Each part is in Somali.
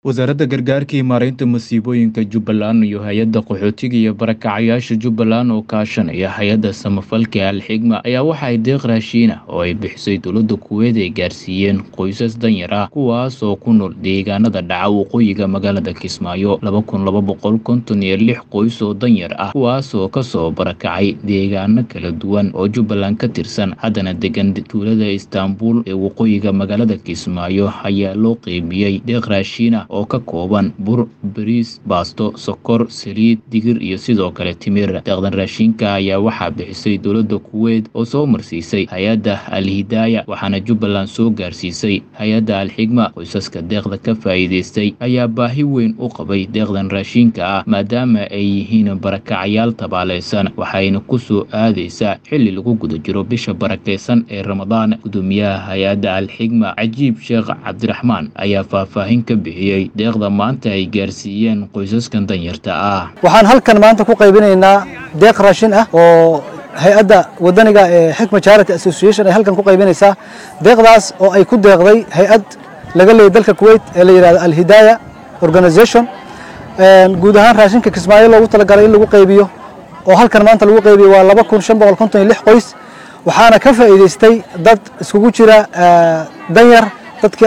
wasaaradda gargaarka iyo maaraynta masiibooyinka jubbaland iyo hay-adda qaxootiga iyo barakacayaasha jubbaland oo kaashanaya hay-adda samafalka alxigma ayaa waxa ay deeq raashiin ah oo ay bixisay dowladda kuweed ay gaarsiiyeen qoysas danyar ah kuwaas oo ku nool deegaanada dhaca waqooyiga magaalada kismaayo laba kun laba boqol konton iyo lix qoys oo danyar ah kuwaas oo kasoo barakacay deegaano kala duwan oo jubbaland ka tirsan haddana degan tuulada istaanbul ee waqooyiga magaalada kismaayo ayaa loo qeybiyey deeq raashiin ah oo ka kooban bur bariis baasto sokor saliid digir iyo sidoo kale timir deeqdan raashinka ayaa waxaa bixisay dowladda kuweyt oo soo marsiisay hay-adda al-hidaaya waxaana jubbaland soo gaarsiisay hay-adda al-xigma qoysaska deeqda ka faa'iidaystay ayaa baahi weyn u qabay deeqdan raashinka ah maadaama ay yihiin barakacayaal tabaalaysan waxayna ku soo aadaysaa xilli lagu guda jiro bisha barakaysan ee ramadaan gudoomiyaha hay-adda al-xigma cajiib sheekh cabdiraxmaan ayaa faahfaahin ka bixiyey deeqda maanta ay gaarsiiyeen qoysaskan danyarta ah waxaan halkan maanta ku qaybinaynaa deeq raashin ah oo hay-adda wadaniga ee xikma charity association ay halkan ku qaybinaysaa deeqdaas oo ay ku deeqday hay-ad laga leeyay dalka kuwait ee la yidhahdo alhidaaya organization guud ahaan raashinka kismaayo loogu talagalay in lagu qaybiyo oo halkan maanta lagu qaybiyo waa laba kun shan boqol konton iyo lix qoys waxaana ka faa'iidaystay dad iskugu jira danyar dadka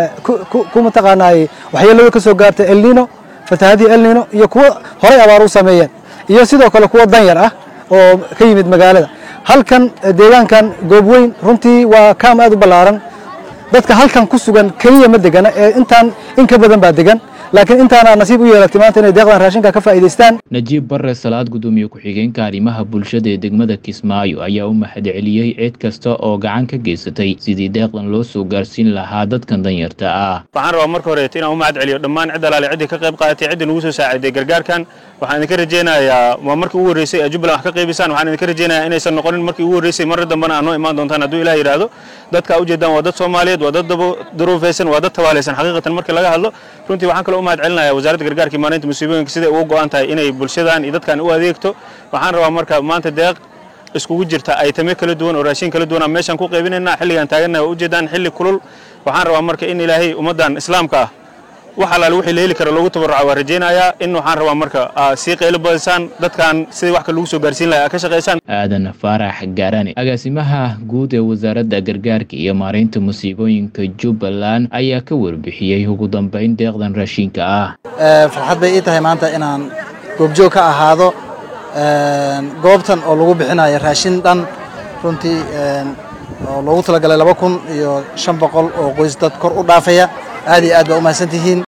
ku mataqaanaay waxyeelada ka soo gaartay elnino fatahadii elnino iyo kuwo horay abaar u sameeyeen iyo sidoo kale kuwo danyar ah oo ka yimid magaalada halkan deegaankan goobweyn runtii waa kaam aad u ballaaran dadka halkan ku sugan keliya ma degana ee intaan in ka badan baa degan laakiin intaana nasiib u yeelatay maanta inay deeqdan raashinka ka faa'iidaystaan najiib barre salaad gudoomiye ku-xigeenka arrimaha bulshada ee degmada kismaayo ayaa u mahadceliyey cid kasta oo gacan ka geysatay sidii deeqdan loo soo gaarsiin lahaa dadkan danyarta ah waxaan rabaa marka horeeto inaan u mahad celiyo dhammaan cid alaale ciddii ka qayb qaadatay ciddii nagu soo saaciday gargaarkan waxaan idinka rajaynayaa waa markii ugu horreysay ee jubbaland wax ka qaybisaan waxaan idinka rajaynayaa inaysan noqonin markii ugu horreysay marra dambana aad noo imaan doontaan hadduu ilaah yidhaahdo dadka ujeedaan waa dad soomaaliyeed waa dad daruufaysan waa dad tabaalaysan xaqiiqatan markii laga hadlo runtii waxaan kaloo u mahad celinaya wasaaradda gargaarka maareynta musiibooyinka siday uga go'an tahay inay bulshadan iyo dadkan u adeegto waxaan rabaa marka maanta deeq iskugu jirta aytame kala duwan oo raashin kala duwan meeshaan ku qaybinaynaa xilligaan taagannahay waa ujeedaan xilli kulul waxaan rabaa marka in ilaahay ummaddan islaamka ah wax alaale wixii la heli kara loogu tabarruca waa rajaynayaa in waxaan rabaa marka sii qaylo badisaan dadkan sidii wax ka lagu soo gaarsiin lahaa ka shaqaysaan aadan faarax gaarane agaasimaha guud ee wasaaradda gargaarka iyo maaraynta musiibooyinka jubbaland ayaa ka warbixiyey ugu dambeyn deeqdan raashinka ah farxad bay ii tahay maanta inaan goobjoog ka ahaado goobtan oo lagu bixinayo raashin dhan runtii oo loogu talagalay laba kun iyo shan boqol oo qoys dad kor u dhaafaya aad iyo aad baa u mahadsantihiin